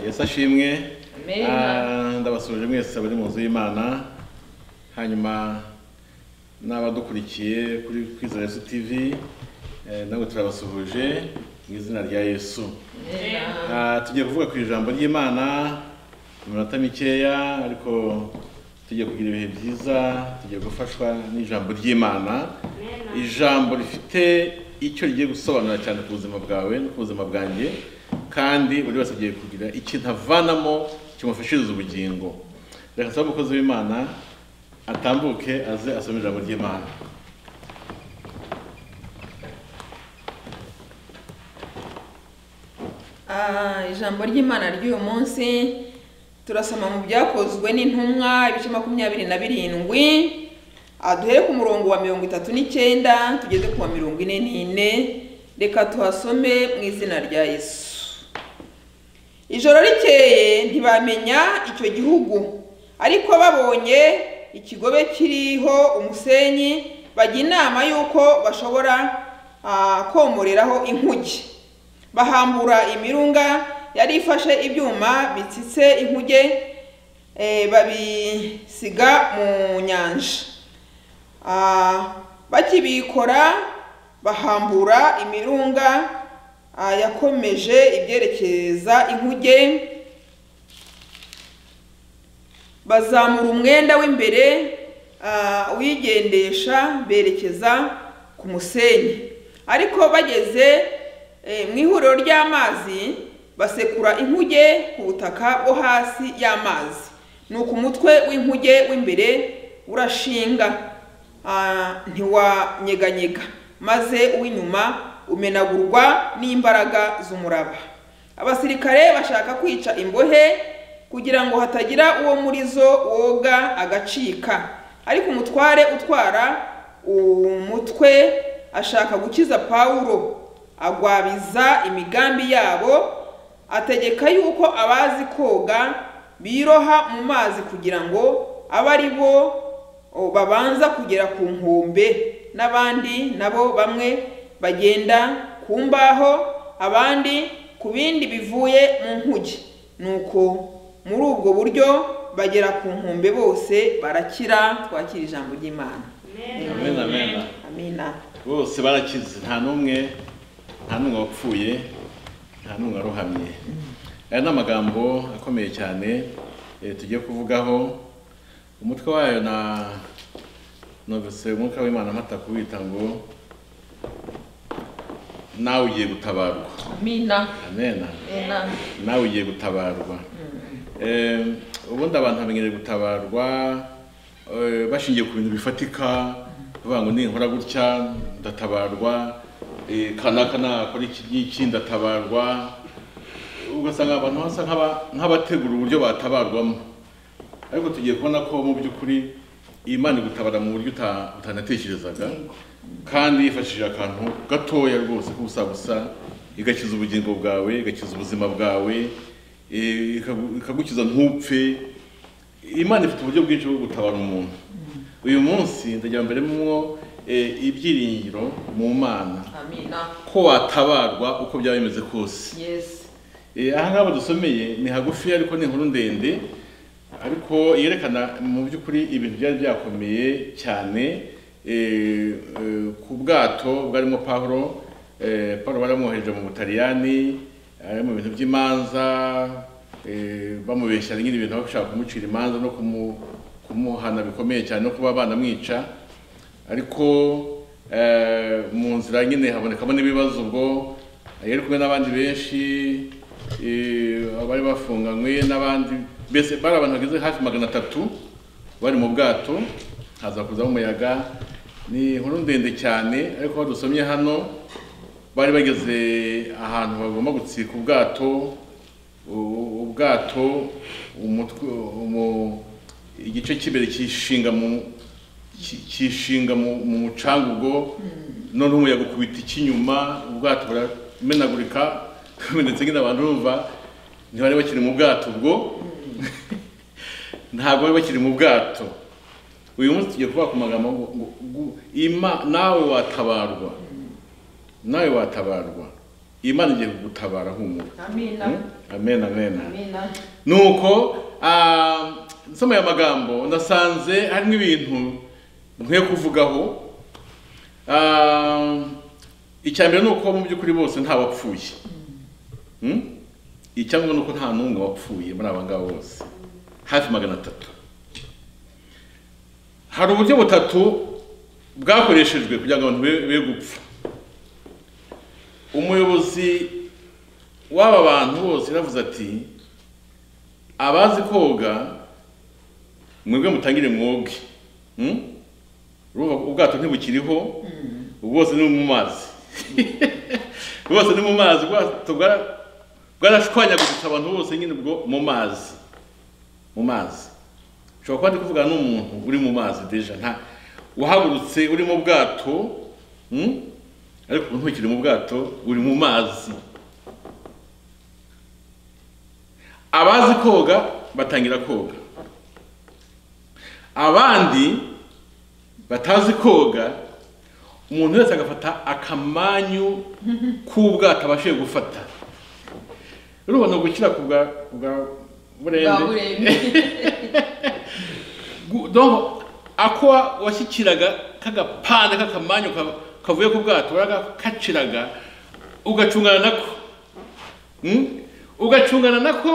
yesu ashimwe Amen. Ah, ndabasuje mwese bari mu nzu y'imana hanyuma n'abadukurikiye kuri kwizera yesu tv eh, nabo turabasuhuje mu izina rya yesu Ah, tugiye kuvuga ku ijambo ry'imana mu minota mikeya ariko tugiye kugira ibihe byiza tugiye gufashwa n'ijambo ry'imana ijambo rifite icyo rigiye gusobanura cyane ku buzima bwawe no ku buzima bwanjye kandi buri wese agiye kugira ikintu avanamo kimufashiriza ubugingo reka nsaba umukozi w'imana atambuke aze asome ijambo ry'imana Ah, ijambo ry'imana ry'uyu munsi turasoma mu byakozwe n'intumwa ibice makumyabiri na birindwi Ah, duhere ku murongo wa mirongo itatu n'icyenda tugeze ku wa mirongo ine n'ine reka tuhasome mu izina rya yesu ijoro rikeye ntibamenya icyo gihugu ariko babonye ikigobe kiriho umusenyi bajya inama y'uko bashobora ah, komoreraho inkuge bahambura imirunga yari ifashe ibyuma bitsitse inkuge eh, babisiga mu nyanja Ah, bakibikora bahambura imirunga ah, yakomeje ibyerekeza inkuge bazamura umwenda w'imbere ah, wigendesha berekeza ku musenyi ariko bageze eh, mu ihuriro ry'amazi basekura inkuge ku butaka bwo hasi y'amazi nuko umutwe w'inkuge w'imbere urashinga ah, ntiwanyeganyega maze uw'inyuma umenagurwa n'imbaraga z'umuraba abasirikare bashaka kwica imbohe kugira ngo hatagira uwo muri zo woga agacika ariko umutware utwara umutwe ashaka gukiza pawulo agwabiza imigambi yabo ategeka yuko abazi koga biroha mu mazi kugira ngo abe ari bo o, babanza kugera ku nkombe n'abandi nabo bamwe bagenda ku mbaho abandi ku bindi bivuye mu nkuge nuko muri ubwo buryo bagera ku nkombe bose barakira twakira ijambo ry'imana amen amen amina bose barakize nta n'umwe nta n'umwe wapfuye nta n'umwe waruhamye aya ni amagambo akomeye cyane eh, tugiye kuvugaho umutwe wayo na numvise umwuka w'imana amata kuwita ngo nawe ugiye gutabarwa amina amena nawe ugiye gutabarwa Eh, ubundi abantu bamenyereye gutabarwa eh, bashingiye ku bintu bifatika bavuga ngo ninkora gutya ndatabarwa eh, kanaka nakora iki n'iki ndatabarwa ugasanga abantu basa nk'aba- nk'abategura uburyo batabarwamo ariko tugiye kubona ko mu by'ukuri imana igutabara mu buryo uta- utanatekerezaga kandi yifashishije akantu gatoya rwose k'ubusabusa igakiza ubugingo bwawe igakiza ubuzima bwawe eh, ikagu- ikagukiza ntupfe imana ifite uburyo bwinshi bwo gutabara umuntu uyu munsi ndagira mbere mwo eh, ibyiringiro mu mana amina ko watabarwa uko byaba bimeze kose yesi Eh, aha ngaha badusomeye ni hagufi ariko ni inkuru ndende ariko yerekana mu by'ukuri ibintu byari byakomeye cyane eh, eh, ku bwato bwarimo pawulo eh, pawulo baramwohereje mu butaliyani ari mu bintu by'imanza eh, bamubeshya nyine ibintu bashaka kumucira imanza no kumu- kumuhana bikomeye cyane no kuba banamwica ariko eh, mu nzira nyine habonekamo n'ibibazo ubwo yari kumwe n'abandi benshi eh, abari bafunganywe n'abandi mbese bari abantu bageze hafi magana atatu bari mu bwato haza kuzamo umuyaga ni inkuru ndende cyane ariko aho dusomye hano bari bageze ahantu bagomba gutsika ubwato u- ubwato umutwe umu- igice cy'imbere kishinga mu ki- kishinga mu mu mucanga ubwo noneho umuyaga ukubita icy'inyuma ubwato buramenagurika bumenetse nyine abantu urumva ntibari bakiri mu bwato ubwo ntabwo bari bakiri mu bwato uyu munsi tugiye kuvuga ku magambo ngo ngo- ngo- ima nawe watabarwa nawe watabarwa imana igiye kugutabara humura amina Mm? amen amen amina nuko ah, nsoma aya magambo nasanze harimo ibintu nkwiye kuvugaho Ah, icya mbere ni uko mu by'ukuri bose nta wapfuye Mm? icya ngombwa ni uko nta n'umwe wapfuye muri aba ngaba bose hafi magana atatu hari uburyo butatu bwakoreshejwe kugira ngo abantu be- be gupfa umuyobozi w'aba bantu bose yaravuze ati abazi koga mwebwe mutangire mwoge Hmm? urumva ko ubwato ntibukiriho bwose ni mu mazi bwose ni mu mazi ubwato bwara- bwarashwanyaguritse abantu bose nyine ubwo mu mazi mu mazi ushobora kuba ndi kuvugana n'umuntu uri mu mazi deja nta wahagurutse uri mu bwato hmm? ariko ubu ntukiri mu bwato uri mu mazi abazi koga batangira koga abandi batazi koga umuntu wese agafata akamanyu k'ubwato abashije gufata urubona gukira ku bwa ku bwa bwa burende burembe Gu- donc ako wa- washyikiraga k'agapanda k'akamanyu ka- kavuye ku bwato waragakaciraga ugacungana nako Mm? ugacungana nako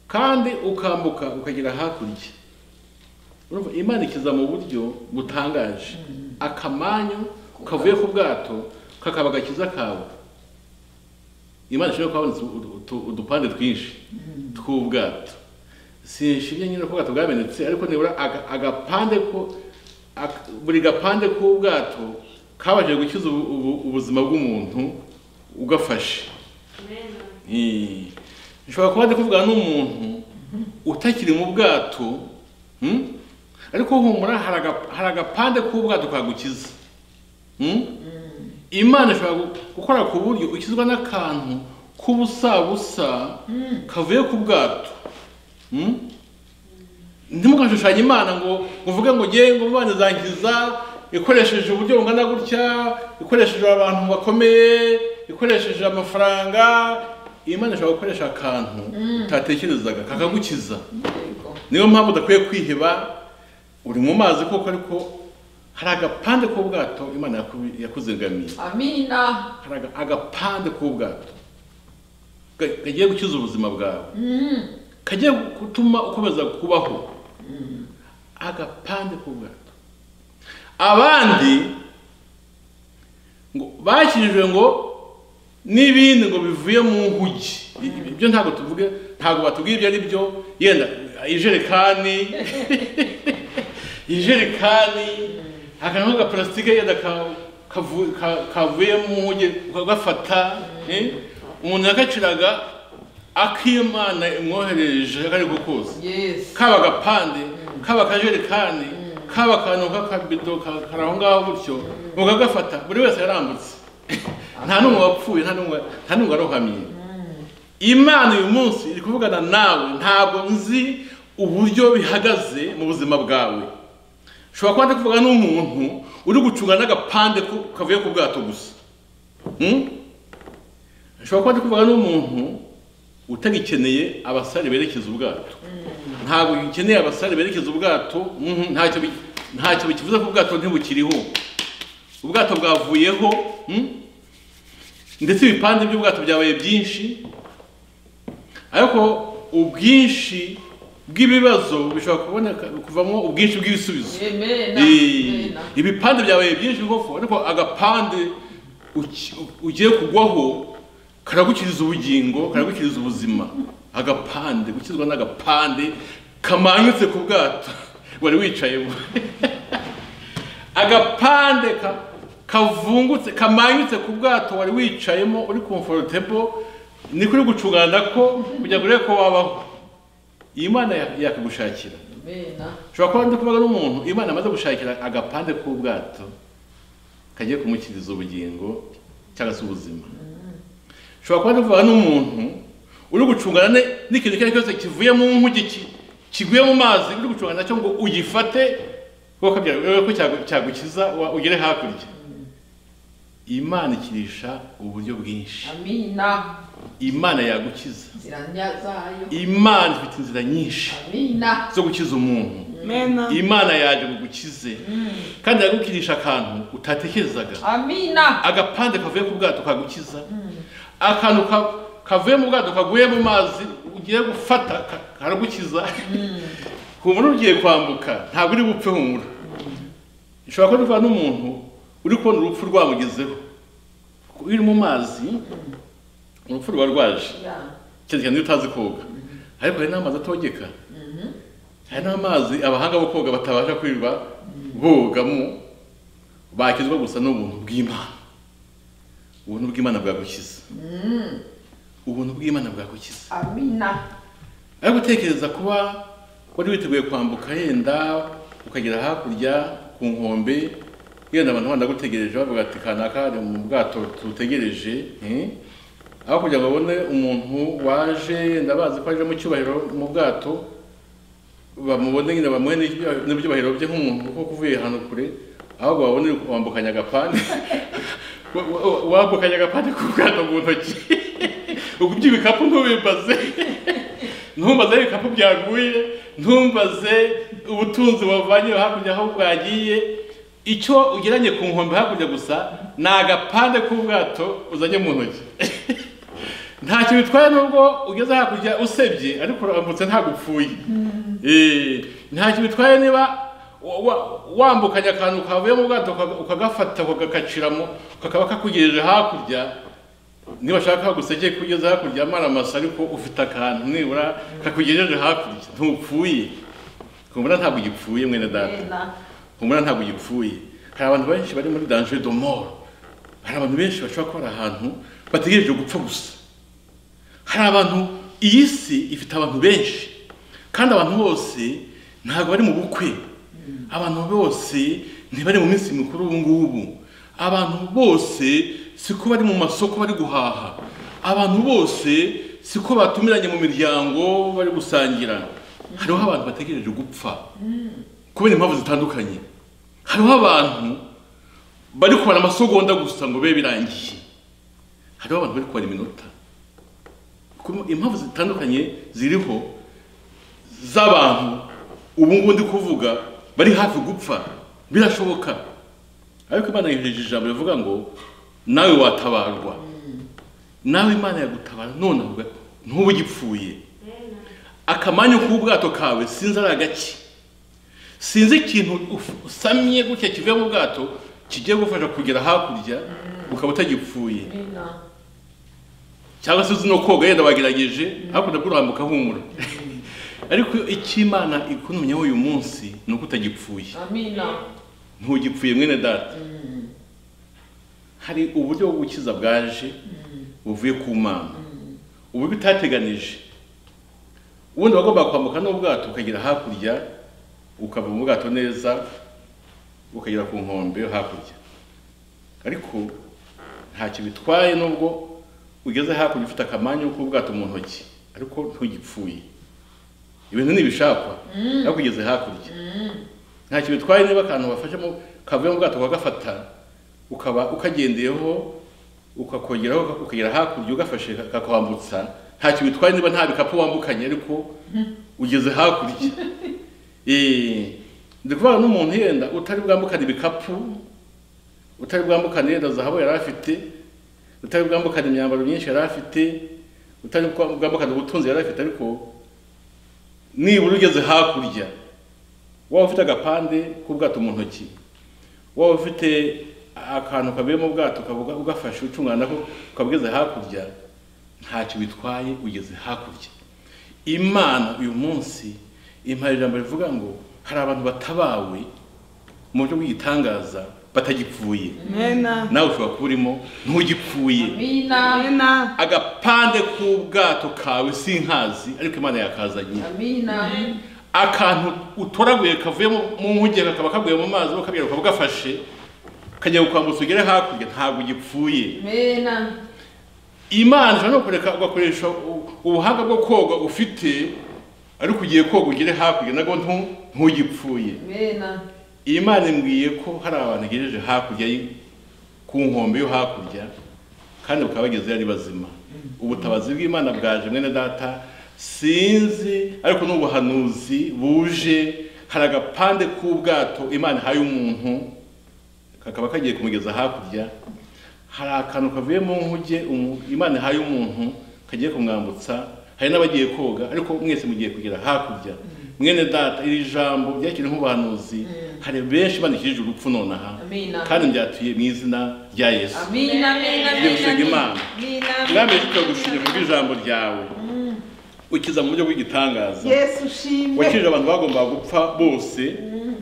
kandi ukambuka ukagera hakurya urumva imana ikiza mu buryo butangaje akamanyu kavuye ku bwato kakaba agakiza kawe imana ishobora kuba habonetse udu- utu- udupande twinshi tw'ubwato sinshimye nyine ko ubwato bwamenetse ariko nibura aga- agapande ko ak- buri gapande k'ubwato kabashije gukiza ubu- ubu- ubuzima bw'umuntu ugafashe Eh, nshobora kuba ndi kuvugana n'umuntu utakiri mu bwato hmm? ariko humura hari aga- hari agapande k'ubwato kagukiza Hmm? imana ishobora gu- gukora ku buryo ukizwa n'akantu k'ubusabusa kavuye ku bwato Hmm? ntimugashushanye imana ngo uvuge ngo ngewe ngo imana izankiza ikoresheje uburyo bungana gutya ikoresheje abantu bakomeye ikoresheje amafaranga imana ishobora gukoresha akantu utatekerezaga kakagukiza yego niyo mpamvu udakwiye kwiheba uri mu mazi koko ariko hari agapande k'ubwato imana yaku- yakuzigamiye amina hari aga- agapande k'ubwato Ka- kagiye gukiza ubuzima bwawe Mm. kagiye gutuma ukomeza kubaho agapande k'ubwato abandi ngo bakijijwe ngo n'ibindi ngo bivuye mu nkugi I- ibyo ntabwo tuvuge ntabwo batubwiye ibyo ari byo yenda ijerekani ijerekani akantu k'agaparasitike yenda ka- kavu- ka- kavuye mu nkugi ukagafata eh? umuntu yakaciraga ak'imana imwohereje kari kukuza yes kaba agapande kaba akajerekani kaba akantu k'akabido ka- kari aho ngaho gutyo mukagafata buri wese yarambutse nta n'umwe wapfuye nta n'umwe nta n'umwe warohamye imana uyu munsi iri kuvugana nawe ntabwo nzi uburyo bihagaze mu buzima bwawe ushobora kuba ndi kuvuga n'umuntu uri gucunga n'agapande ku- kavuye ku bwato gusa Hmm? ushobora kuba ndi kuvuga n'umuntu utagikeneye abasare berekeza ubwato ntabwo ukeneye abasare berekeza ubwato mhm, ntacyo bi- ntacyo bikivuze ko ubwato ntibukiriho ubwato bwavuyeho mhm, ndetse ibipande by'ubwato byabaye byinshi ariko ubwinshi bw'ibibazo bishobora kuboneka kuvamo ubwinshi bw'ibisubizo Eh, amen amen ibipande byabaye byinshi koko ariko agapande uki- ugiye kugwaho karagukiriza ubugingo karagukiriza ubuzima agapande gukizwa n'agapande kamanyutse ku bwato wari wicayemo agapande ka- kavungutse kamanyutse ku bwato wari wicayemo uri comfortable niko uri gucungana ko kugira ngo urebe ko wabaho iyi mana ya- yakagushakira amen ushobora kuba ndi kuvuga n'umuntu imana amaze gushakira agapande k'ubwato kagiye kumukiriza ubugingo cyangwa se ubuzima ushobora kuba ndi kuvuga n'umuntu uri gucungana ne- n'ikintu icyo ari cyo cyose kivuye mu nkugi ki- kiguye mu mazi uri gucungana nacyo ngo ugifate kuko byaba ko cyagu- cyagukiza wa- ugere hakurya imana ikirisha uburyo bwinshi amina imana yagukiza inzira njya zayo imana ifite inzira nyinshi amina zo gukiza umuntu mena imana yaje ngo igukize kandi yagukirisha akantu utatekerezaga amina agapande kavuye ku bwato kagukiza akantu ka- kavuye mu bwato kaguye mu mazi ugiye gufata ka- karagukiza humura ugiye kwambuka ntabwo uri bupfe humura ushobora kuba urwana n'umuntu uri kubona urupfu rwamugezeho Kuko iyo uri mu mazi urupfu ruba rwaje Ya. cyane cyane iyo utazi koga ariko hari n'amazi atogeka hari n'amazi abahanga bo koga batabasha kwirirwa bogamo bakizwa gusa n'ubuntu bw'imana ubuntu bw'imana bwagukiza Mm. ubuntu bw'imana bwagukiza amina ariko gutekereza kuba wari witeguye kwambuka yenda ukagera hakurya ku nkombe yenda abantu bandi bagutegereje bavuga ati kanaka ari mu bwato tutegereje aho kugira ngo babone umuntu waje yenda bazi ko aje mu cyubahiro mu bwato bamubone nyine bamuhe n'ibya- n'ibyubahiro bye nk'umuntu kuko uvuye ahantu kure ahubwo babone wambukanya agapande Wa- wa- wambukanya agapande k'ubwato mu ntoki ugubye ibikapu ntubimbaze ntumbaze ibikapu byaguye ntumbaze ubutunzi wavanye hakurya aho bwagiye icyo ugeranye ku nkombe hakurya gusa ni agapande k'ubwato uzanye mu ntoki ntacyo bitwaye nubwo ugeze hakurya usebye ariko urambutse ntabwo upfuye Eh, ntacyo bitwaye niba wa- wa- wambukanye akantu kavuye mu bwato uka- ukagafata ukagakaciramo kakaba kakugejeje hakurya niba ushaka gusekeye kugeza hakurya amara amasa ariko ufite akantu nibura kakugejeje hakurya ntupfuye humura ntabwo ugipfuye mwene data amina humura ntabwo ugipfuye hari abantu benshi bari muri danger de mort hari abantu benshi bashobora kuba bari ahantu bategereje gupfa gusa hari abantu iyi si ifite abantu benshi kandi abantu bose ntabwo bari mu bukwe abantu bose ntibari mu minsi mikuru ubu ngubu abantu bose siko bari mu masoko bari guhaha abantu bose siko batumiranye mu miryango bari gusangira hariho abantu bategereje gupfa kubera impamvu zitandukanye hariho abantu bari kubara amasogonda gusa ngo bibe birangiye hariho abantu bari kubara iminota Ku- impamvu zitandukanye ziriho z'abantu ubu ngubu ndi kuvuga bari hafi gupfa birashoboka ariko imana yohereje ijambo rivuga ngo nawe watabarwa nawe imana yagutabara none avuga ntuba ugipfuye akamanyu k'ubwato kawe sinzi ari agaki sinzi ikintu uf- usamye gutya kivuye mu bwato kigiye gufasha kugera hakurya ukaba utagipfuye amina cyangwa se uzi no koga yenda wagerageje hakurya kurambuka humura ariko icy'imana ikunumyeho uyu munsi ni uko utagipfuye amina ntugipfuye mwene data hari uburyo bwo gukiza bwaje buvuye ku mana uburyo utateganije ubundi wagombaga kwambuka n'ubwato ukagera hakurya ukava mu bwato neza ukagera ku nkombe yo hakurya ariko ntacyo bitwaye nubwo ugeze hakurya ufite akamanyu k'ubwato mu ntoki ariko ntugipfuye ibintu ntibishakwa ariko ugeze hakurya ntacyo bitwaye niba akantu bafashemo kavuye mu bwato ukagafata ukaba ukagendeyeho ukakongeraho ukagera hakurya ugafashe kakwambutsa ntacyo bitwaye niba nta bikapu wambukanye ariko ugeze hakurya Eh, ndi kuvuga n'umuntu yenda utari bwambukane ibikapu utari bwambukane yenda zahabu yari afite utari bwambukane imyambaro myinshi yari afite utari bwambukane ubutunzi yari afite ariko nibura ugeze hakurya waba ufite agapande k'ubwato mu ntoki waba ufite akantu kavuye mu bwato ukavuga ugafashe ucungana nako ukaba ugeze hakurya ntacyo bitwaye ugeze hakurya imana uyu munsi impara ijambo rivuga ngo hari abantu batabawe mu buryo bw'igitangaza batagipfuye mena nawe ushobora kuba urimo ntugipfuye amina mena agapande k'ubwato kawe sinkazi ariko imana yakazanye amina akantu utoraguye kavuye mu mu nkuge kakaba kaguye mu mazi ukabwira ukaba ugafashe kajya kukwambutsa ugere hakurya ntabwo ugipfuye amina imana ishobora no kureka ugakoresha u- ubuhanga bwo koga ufite ariko ugiye koga ugere hakurya nabwo ntu- ntugipfuye amina imana imbwiye ko hari abantu igejeje hakurya y- ku ku nkombe yo hakurya kandi bakaba bagezeyo ari bazima ubutabazi bw'imana bwaje mwene data sinzi ariko ni ubuhanuzi buje hari agapande k'ubwato imana ihaye umuntu kakaba kagiye kumugeza hakurya hari akantu kavuye mu nkuge umu- imana ihaye umuntu kagiye kumwambutsa hari n'abagiye koga ariko mwese mugiye kugera hakurya mwene data iri jambo ryakiriwe nk'ubuhanuzi hari benshi bandikishije urupfu nonaha Amina. kandi byatuye mu izina rya yesu Amina, amina, Tugiye gusenga amina, Imana. amina, amina, mwami tukagushimira ku bw'ijambo ryawe ukiza mu buryo bw'igitangaza yesu ushimwe wakijije abantu bagombaga gupfa bose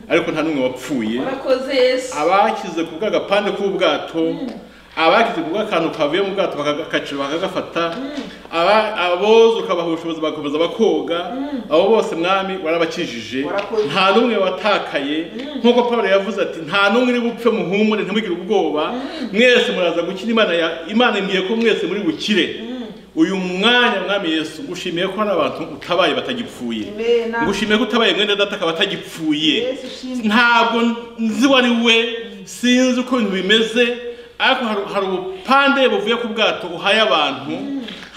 ariko nta n'umwe wapfuye urakoze yesu abakize ku bw'agapande k'ubwato abakize ku bw'akantu kavuye mu bwato bakagakacira bakagafata aba- aboza ukabaha ubushobozi bagakomeza bakoga abo bose mwami warabakijije Warakoze. nta n'umwe watakaye nk'uko pawulo yavuze ati nta n'umwe uri bupfe muhumure ntimugire ubwoba mwese muraza gukira imana ya- imana imbwiye ko mwese muri bukire uyu mwanya mwami yesu ngushimiye ko hari abantu utabaye batagipfuye Amen. ngushimiye ko utabaye mwene data akaba atagipfuye Yesu ushimwe. ntabwo nzi uwo ari we sinzi uko ibintu bimeze ariko hari- hari ubupande buvuye ku bwato uhaye abantu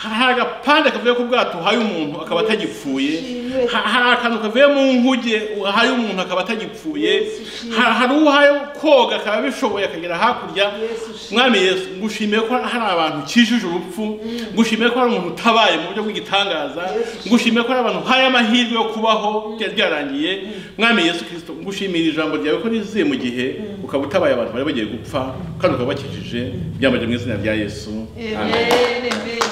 hari hari agapande kavuye ku bwato uhaye umuntu akaba atagipfuye ushimwe. Ha- hari akantu kavuye mu nkuge uhaye umuntu akaba atagipfuye Yesu ushimwe. Ha- hari uhaye koga akaba abishoboye akagera hakurya Yesu ushimwe. mwami yesu ngushimiye ko hari abantu ukijije urupfu ngushimiye ko hari umuntu utabaye mu buryo bw'igitangaza Yesu. ngushimiye ko hari abantu uhaye amahirwe yo kubaho byari byarangiye mwami yesu kirisito ngushimira ijambo ryawe ko riziye mu gihe ukaba utabaye abantu bari bagiye gupfa kandi ukaba bakijije byambaje mu izina rya yesu Amen. amen Amen, amen.